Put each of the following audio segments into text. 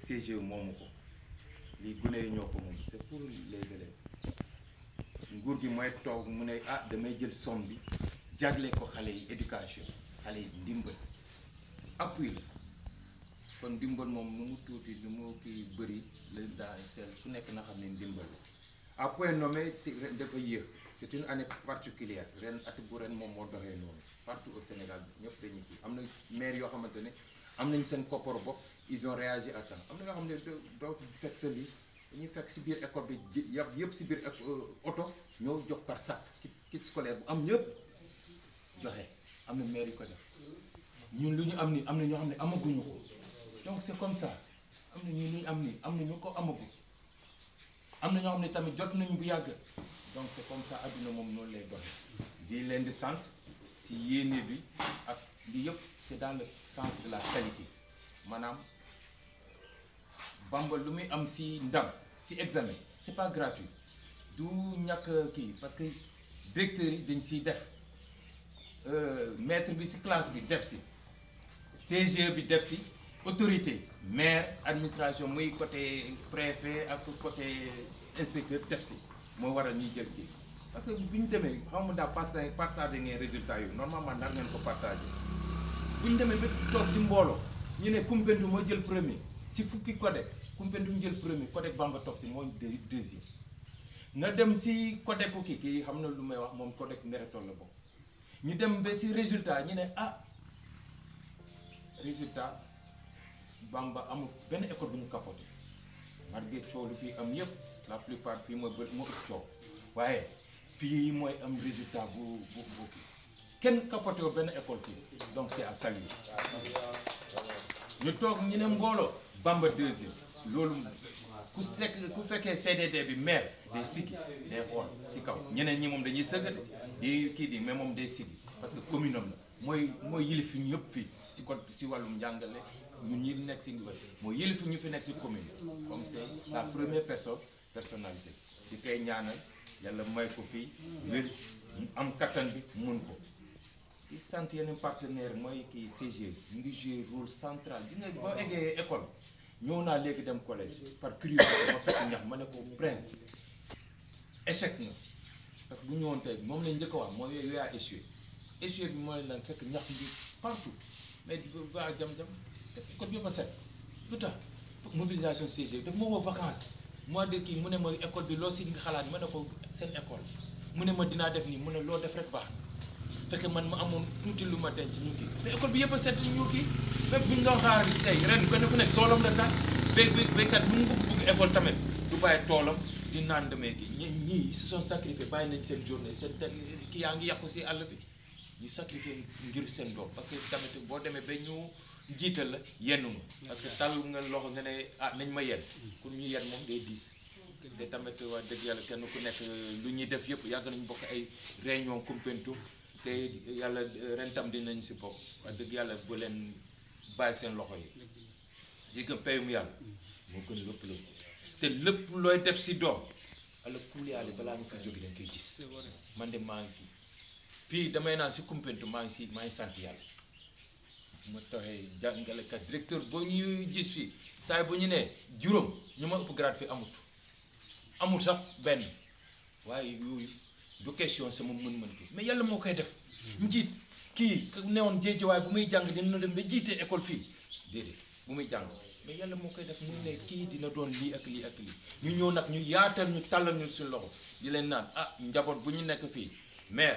CGE moomu ko lii gune yi ñoo ko moom c'est pour les élèves nguur gi mooy toog mu ne ah damay jël somme bi jagle ko xale yi éducation xale yi ndimbal appui la kon ndimbal moom nu mu tuuti nu mu kii bëri la daa seel ku nekk na xam ne ndimbal la à point nommé te ren dafa yéex c'est une année particulière ren at bu ren moom moo doxee noonu partout au Sénégal ñëpp dañuy kii am na maire yoo xamante ne am nañ seen koppar bopp ils ont réagi à temps am na yoo xam ne doo doo fekk sa lii dañuy fekk si biir école bi ji yàpp yëpp si biir oto ñoo jox par sac kit kit scolaire bu am ñëpp joxe am na maire yu ko def ñun lu ñu am ni am na ñoo xam ne amaguñu ko donc c'est comme ça am na ñu lu ñu am ni am na ñu ko amagu am na ñoo xam ne tamit jot nañu bu yàgg donc c'est comme ça adduna moom noonu lay doxe di leen di sant si yéene bi ak li yëpp c'est dans le sens de la qualité maanaam Bamba lu muy am si ndam si examen c'est pas gratuit du ñàkk kii parce que directeurs yi dañ siy def maître bi si classe bi def si CGE bi def si autorité maire administration muy côté préfet ak côté inspecteur def si moo waral ñuy jël kii parce que bu ñu demee xam nga daal partagé partagé ngeen résultat yu normalement nar ngeen ko partagé bu ñu demee ba toog si mbooloo ñu ne Koumpentoum moo jël premier si fukki codec Koumpentoum jël premier codec Bamba topp si mooy deux deuxième nga dem si codec ku kii kii xam na lu may wax moom codec Mérétol la bokk ñu dem ba si résultat ñu ne ah résultat Bamba amul benn école bu ñu capoté malgré coow lu fii am yëpp la plupart fii mooy bë moo ëpp coow waaye fii mooy am résultat bu bu bu kenn capoté wu benn école fii donc c'est à saluer ñu toog ñu ne mbooloo Bamba deuxième loolu ku fekk ku fekkee CDD bi maire day siggi day xool ci kaw ñeneen ñi moom dañuy sëgg di kii di mais moom day siggi parce que commune am la mooy mooy yilif ñu yëpp fii ci ko ci wàllum njàngale ñun ñi nekk ci ndigal mooy yilif ñu fi nekk ci commune comme c'est la première personne personnalité di koy ñaanal yàlla may ko fii wér am kattan bi mun ko di sant yeneen partenaire mooy kii CG ñu ngi jouer rôle central di nga boo eggee école ñëw naa léegi dem collège par curiosité ma fekk ñax ma ne ko prince échec na parce que bu ñëwoon tey moom lañ njëkk a wax mooy yooyu yaa échoué échoué bi mooy lan fekk ñax bi partout mais waa jam-jam école bi yëpp a set lu tax mobilisation CG daf ma woo vacances mois de kii mu ne ma école bi loo si xalaat ma ne ko seen école mu ne ma dinaa def nii mu ne loo def rek baax fekk man ma amoon tuuti lu ma denc ñu kii mais école bi yëpp a set ñu kii même bu ñu doon xaar bis tey ren kenn ku nekk toolam la tax béy béy béykat bu mu bëgg bëgg école tamit du bàyyi toolam di naan demee kii ñi ñii ils se sont sacrifiés bàyyi nañ seen journée seen te kii yaa ngi yàqu si àll bi ñu sacrifié ngir seen doom parce que tamit boo demee ba ñu jiital la yenn ma parce que tàll nga loxo nga ne ah nañ ma yenn pour ñu yenn moom day diis te tamit wax dëgg yàlla kenn ku nekk lu ñuy def yëpp yàgg nañu bokk ay réunion Koumpentoum te yàlla ren tam dinañ si bokk wax dëgg yàlla bu leen bàyyi seen loxo yi jigéen payum yàlla moo gën lépp loo gis te lépp looy def si doom ala kuliyaale balaa nga fi jóge dañ koy gis man de maa ngi fi fii damay naan si Koumpentoum maa ngi si maa ngi sant yàlla ma taxee jàngalekat directeur boo ñuy gis fii saa bu ñu nee juróom ñu ma ëpp grade fi amut amul sax benn waaye yooyu du question sama mën-mën bi mais yàlla moo koy def njiit kii newoon jéeji waaye bu muy jàng dina dem ba jiitee école fii déedéet bu muy jàng mais yàlla moo koy def muy ne kii dina doon lii ak lii ak lii ñu ñëw nag ñu yaatal ñu tàllal ñu suñu loxo di leen naan ah njaboot bu ñu nekk fii mais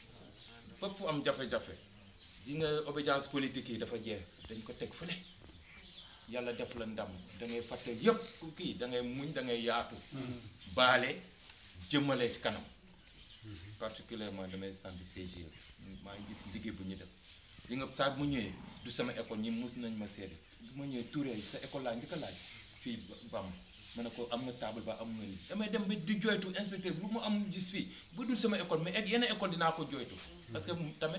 fépp fu am jafe-jafe di nga obédience politique yi dafa jeex dañ ko teg fële yàlla def la ndam da ngay fàtte yépp kii da ngay muñ da ngay yaatu baale jëmale ci kanam particulièrement damay sant CGE maa ngi gis liggéey bu ñu def di nga saa mu ñëwee du sama école ñi mus nañ ma seede bu ma ñëwee Touré sa école laa njëkk a laaj fii bam ma ne ko am nga table ba am nga lii damay dem ba di joytu inspecteur lu mu am gis fii bu dul sama école mais ak yeneen école dinaa ko joytu parce que tamit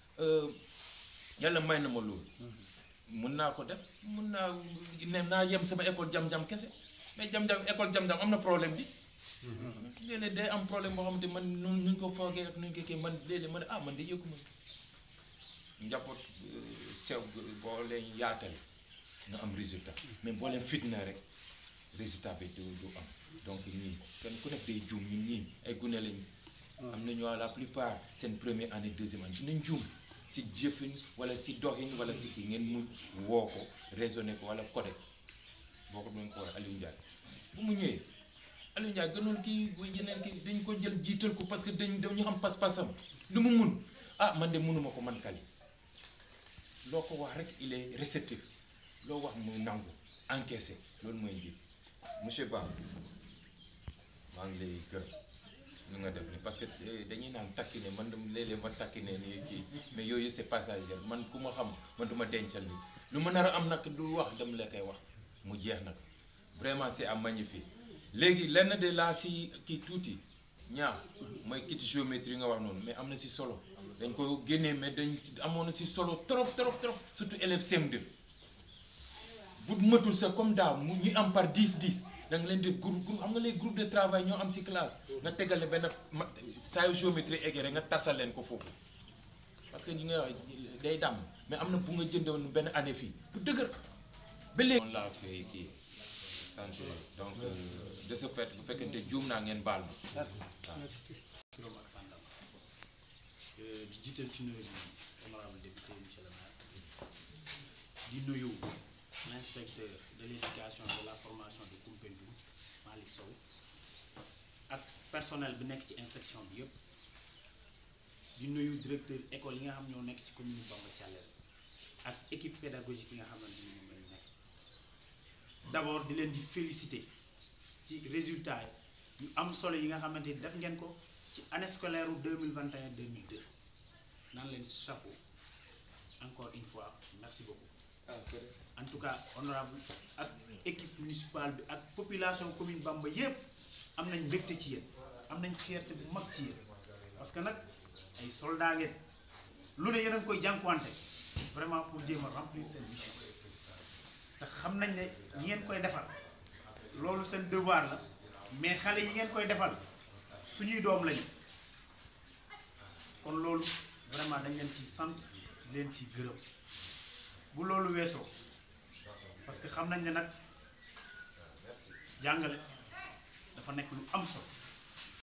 yàlla may na ma loolu mun naa ko def mun naa ne naa yem sama école jam-jam kese mais jam-jam école jam-jam am na problème bi léeg-léeg day am problème boo xamante man nu nuñ ko foogee ak nuñ ko kii man léeg-léeg man ah man de yëgu ma njaboot sew boo leen yaatale nga am résultat mais boo leen fitna rek résultat bi du du am donc ñii kenn ku nekk day juum ñun ñii ay gune lañ am nañu la plupart seen première année deuxième année dinañ juum si jëfin wala si doxin wala si kii ngeen mun woo ko raisonné ko wala codé boo ko doon ko waxee Aliou Ndiaye bu mu ñëwee Aliou Ndiaye gënoon kii bu yeneen kii dañ ko jël jiital ko parce que dañ dañu xam pas-pasam lu mu mun ah man de mënuma ko man kali loo ko wax rek il est réceptif loo wax mu nangu encaissé loolu mooy njiit monsieur Ba maa ngi lay gërëm nu nga def ni parce que dañuy naan takki ne man léeg-léeg ma takki ne nii kii mais yooyu c'est passager man ku ma xam man du ma dencal ni lu ma nar a am nag du wax dem la koy wax mu jeex nag vraiment c'est à magnifier léegi lenn de laa si kii tuuti ñaar mooy kit géométrie nga wax noonu mais am na si solo dañ ko génnee mais dañ amoon na si solo trop trop trop surtout élève CM2 bu matul sa comme daaw mu ñu am par 10 10 da nga leen def groupe groupe xam nga les groupe de travail ñoo am si classe nga tegale benn ma saa yu géométrie eggee rek nga tasal leen ko foofu parce que ñi nga wax day dam mais am na bu nga jëndoon benn année fii bu dëgër ba léegi. noonu laa koy kii sant donc de ce fait bu fekkente juum naa ngeen baal ma waaw. turam ak sàndam di jiital ci nuyu bi honorable député monsieur le maire di nuyu l'inspecteur de l'éducation de la formation de Koumpentoum Malick Sow ak personnel bi nekk ci inspection bi yëpp di nuyu directeur école yi nga xam ñoo nekk ci commune Bamba Thialène ak équipe pédagogique yi nga xamante ni moom lañu nekk d'abord di leen di féliciter ci résultat yu am solo yi nga xamante ni def ngeen ko ci année scolaire u 2021 2002 naan leen chapeau encore une fois merci beaucoup en tout cas honorable ak équipe municipale bi ak population commune Bamba yépp am nañ mbégte ci yéen am nañ fierté bu mag ci yéen parce que nag ay soldats ngeen lu ne yéen a ngi koy jànkuwante vraiment pour jéem a remplir seen mission te xam nañ ne ñi ngeen koy defal loolu seen devoir la mais xale yi ngeen koy defal suñuy doom lañu kon loolu vraiment dañ leen ci sant leen ci gërëm bu loolu weesoo parce que xam nañ ne nag jàngale dafa nekk lu am solo